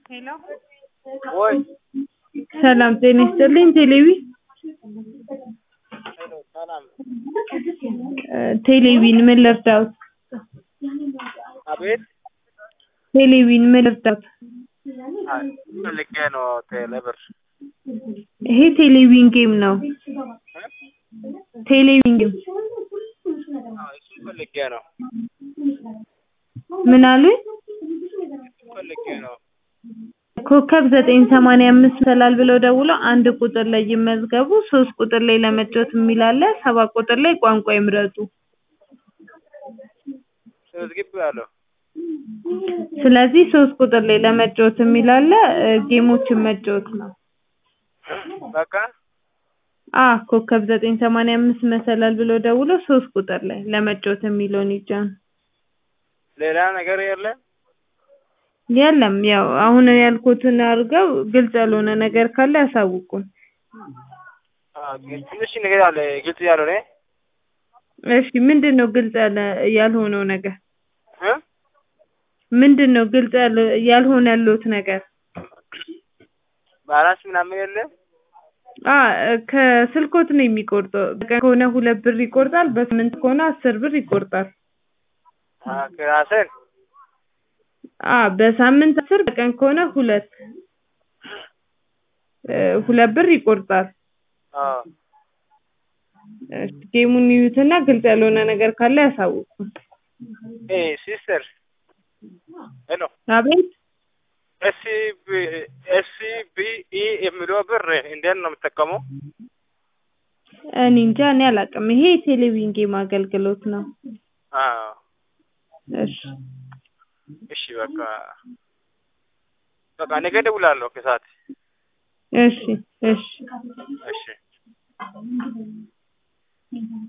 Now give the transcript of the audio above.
ሄሎ ወይ ሰላም ጤና ይስጥልኝ ቴሌቪ ሄሎ ሰላም ቴሌቪን ምን ልርዳዎት? አቤት ቴሌቪን ምን ልርዳዎት? አይ ፈልጌ ነው ቴሌብር ይሄ ቴሌቪዥን ጌም ነው። ቴሌቪዥን ጌም አዎ እሱን ፈልጌ ነው ምን አሉኝ? እሱን ፈልጌ ነው ኮከብ ዘጠኝ ሰማንያ አምስት ይሰላል ብለው ደውለው አንድ ቁጥር ላይ ይመዝገቡ ሶስት ቁጥር ላይ ለመጫወት የሚል አለ ሰባት ቁጥር ላይ ቋንቋ ይምረጡ ተመዝግቤያለሁ ስለዚህ ሶስት ቁጥር ላይ ለመጫወት የሚል አለ ጌሞችን መጫወት ነው በቃ አ ኮከብ ዘጠኝ ሰማንያ አምስት መሰላል ብለው ደውለው ሶስት ቁጥር ላይ ለመጫወት የሚለውን ይጫኑ ሌላ ነገር የለም የለም ያው አሁን ያልኩትን አድርገው ግልጽ ያልሆነ ነገር ካለ ያሳውቁን አዎ ትንሽ ነገር አለ ግልጽ ያልሆነ እሺ ምንድነው ግልጽ ያለ ያልሆነው ነገር እ ምንድነው ግልጽ ያለ ያልሆነ ያለዎት ነገር ባላንስ ምናምን የለም አ ከስልክዎት ነው የሚቆርጠው በቀን ከሆነ ሁለት ብር ይቆርጣል በሳምንት ከሆነ አስር ብር ይቆርጣል አ ከራስን አ በሳምንት አስር በቀን ከሆነ ሁለት ሁለት ብር ይቆርጣል አዎ እሺ ጌሙን ይዩትና ግልጽ ያልሆነ ነገር ካለ ያሳውቁን ኤ ሲስተር ሄሎ አቤት ኤስ ቢ ኤስ ቢ ኢ የሚለው ብር እንዴት ነው የምጠቀመው? እኔ እንጃ እኔ አላውቅም ይሄ የቴሌቪዥን ጌም አገልግሎት ነው አዎ እሺ እሺ በቃ በቃ ነገ እደውላለሁ ከሰዓት እሺ እሺ እሺ